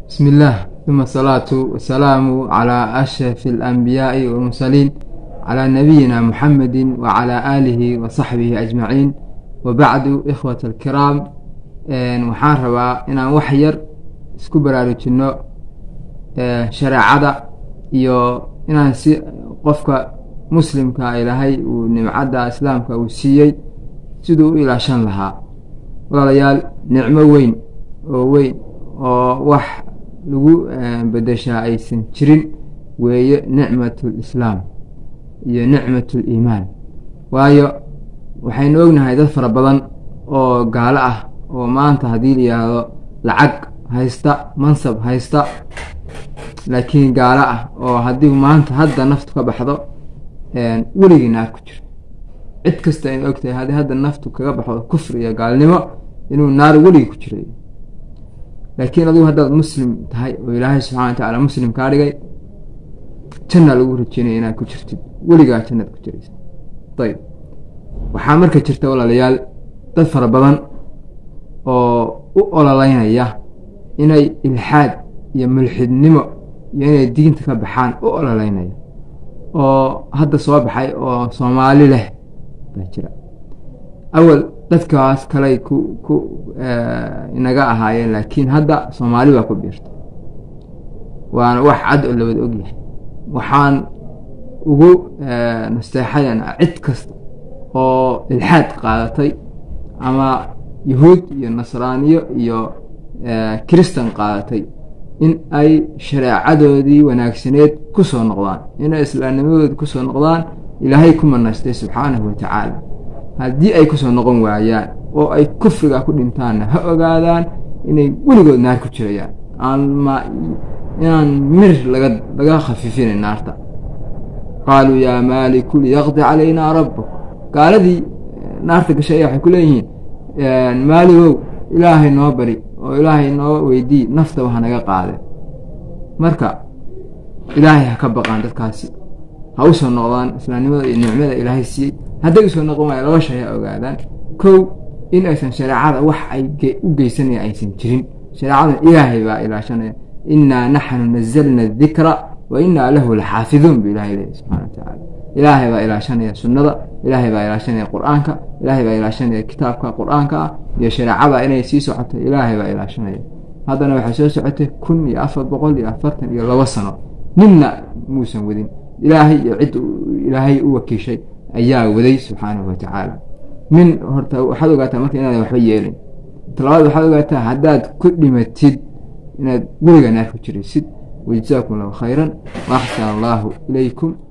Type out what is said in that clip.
بسم الله ثم الصلاة والسلام على أشرف الأنبياء والمرسلين على نبينا محمد وعلى آله وصحبه أجمعين وبعد إخوة الكرام waxaan rabaa inaan wax yar isku baraarujino shareecada iyo inaan si qofka muslimka ilaahay uu nimcadda islaamka uu siiyey siduu u ilaashan lahaa walaalayaal nicmo weyn oo weyn oo wax lagu bedeshaa aysan jirin weeye nicmat lislaam iyo nicmat liimaan waayo waxaynu ognahay dad fara badan oo gaalo ah oo maanta haddii la yidhaahdo lacag haysta mansab haysta laakiin gaalo ah oo haddii maanta hadda naftu ka baxdo weligii naar ku jiro cid kasta aynu ogtahay haddii hadda naftu kaga baxdo kufri iyo gaalnimo inuu naar weligii ku jiray laakiin adigu haddaad muslim tahay oo ilaahay subxana wa tacaala muslim kaa dhigay janna lagu rajeynaya inaad ku jirtid weligaa jannaad ku jiraysa ayb waxaa marka jirta walaalayaal dad fara badan oo u ololeynaya inay ilxaad iyo mulxidnimo iyo inay diinta ka baxaan u ololeynaya oo hadda soo baxay oo soomaali leh baa jira awal dadkaas kaley ku ku inaga ahaayeen laakiin hadda soomaali baa ku biirta waana wax cad oo lawada ogyahay waxaan ugu nasteexayan cid kasta oo ilxaad qaadatay ama yahuud iyo nasraaniyo iyo kiristan qaadatay in ay shareecadoodii wanaagsaneed ku soo noqdaan inay islaamnimadoodi kusoo noqdaan ilaahay ku manaystay subxaanahu wa tacaala haddii ay kusoo noqon waayaan oo ay kufriga ku dhintaanna ha ogaadaan inay weligood naar ku jirayaan aanma inaan mir laga laga khafiifina naarta qaaluu yaa maaliku liyaqdi calaynaa rabbuk gaaladii naarta gashay ayaa waxay ku leeyihiin maaligow ilaahay noo bari oo ilaahay noo weydii naftaba hanaga qaade marka ilaahay ha ka baqaan dadkaasi ha u soo noqdaan islaamnimada iyo nicmada ilaahay siiyey hadday usoo noqon waaya laba shay ha ogaadaan kow in aysan shareecada wax ay u geysanaya aysan jirin shareecadan ilaahay baa ilaashanaya innaa naxnu nazalna adikra wa innaa lahu laxaafiduun bu ilahay leeyahy subxana wa tacaala ilaahay baa ilaashanaya sunnada ilaahay baa ilaashanaya qur-aanka ilaahay baa ilaashanaya kitaabka qur-aanka ah iyo shareecada inay sii socoto ilaahay baa ilaashanaya haddana waxay soo socotay kun iyo afar boqol iyo afartan iyo labo sano ninna muusan wadin ilaahay iyo cid ilaahay u wakiishay ayaa waday subxaanahu wa tacaala min horta waxaad ogaataa marka inaadan waxba yeelin talabaad waxaad ogaataa haddaad ku dhimatid inaad weliga naar ku jiraysid wajazaakum allahu khayran wa axsan allahu ilaykum